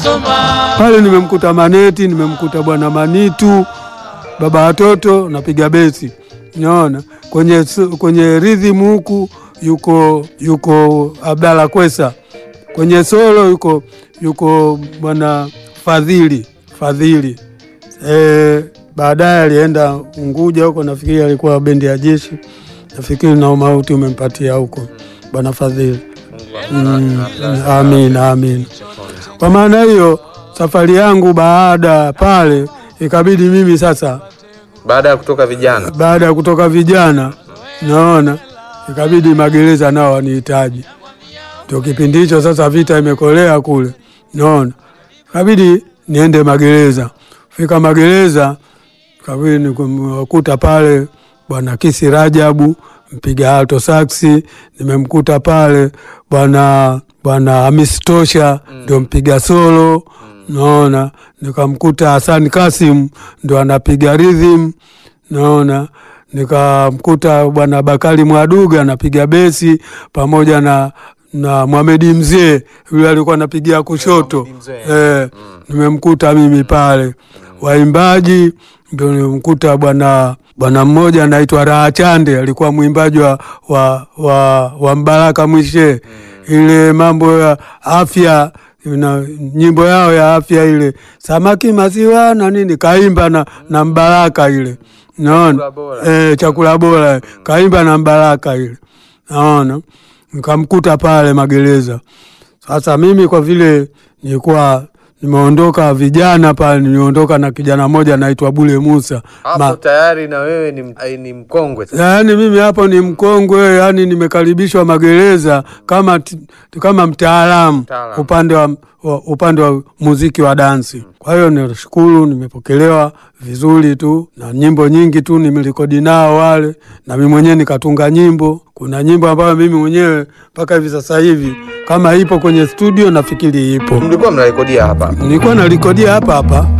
pale nimemkuta Maneti, nimemkuta bwana Manitu, baba watoto napiga besi, naona kwenye kwenye rhythm huku yuko yuko Abdalla Kwesa, kwenye solo yuko yuko bwana Fadhili Fadhili. E, baadaye alienda Unguja huko, nafikiri alikuwa bendi ya jeshi, nafikiri na umauti umempatia huko bwana Fadhili. Mm, amina amina. Kwa maana hiyo safari yangu baada ya pale ikabidi mimi sasa, Baada ya kutoka vijana baada ya kutoka vijana, naona ikabidi magereza nao wanihitaji. Ndio kipindi hicho sasa, vita imekolea kule, naona ikabidi niende magereza. Fika magereza, kabidi nikuta pale bwana Kisi Rajabu mpiga alto saksi, nimemkuta pale bwana bwana Hamis Tosha ndio mpiga solo naona, nikamkuta Hassan Kasim ndo anapiga rhythm naona, nikamkuta bwana Bakari Mwaduga anapiga besi pamoja na na Mohamed Mzee yule alikuwa anapigia kushoto eh, nimemkuta mimi pale. Waimbaji ndio nimemkuta bwana bwana mmoja anaitwa Raha Chande alikuwa mwimbaji wa, wa, wa, wa Mbaraka Mwishe ile mambo ya afya na nyimbo yao ya afya ile samaki maziwa na nini kaimba na, na Mbaraka ile naona Chakula bora. eh, chakula bora kaimba na Mbaraka ile naona nikamkuta pale magereza. Sasa mimi kwa vile nilikuwa nimeondoka vijana pale, niliondoka na kijana mmoja anaitwa Bule Musa hapo tayari na wewe ni, ai, ni mkongwe sasa. yaani mimi hapo ni mkongwe, yaani nimekaribishwa magereza kama, t- kama mtaalamu Mtaalamu. upande wa, wa, upande wa muziki wa dansi. Kwa hiyo nashukuru, nimepokelewa vizuri tu na nyimbo nyingi tu nimerekodi nao wale, na mimi mwenyewe nikatunga nyimbo. Kuna nyimbo ambayo mimi mwenyewe mpaka hivi sasa hivi kama ipo kwenye studio, nafikiri ipo, Mlikuwa mnarekodia hapa nilikuwa narekodia hapa hapa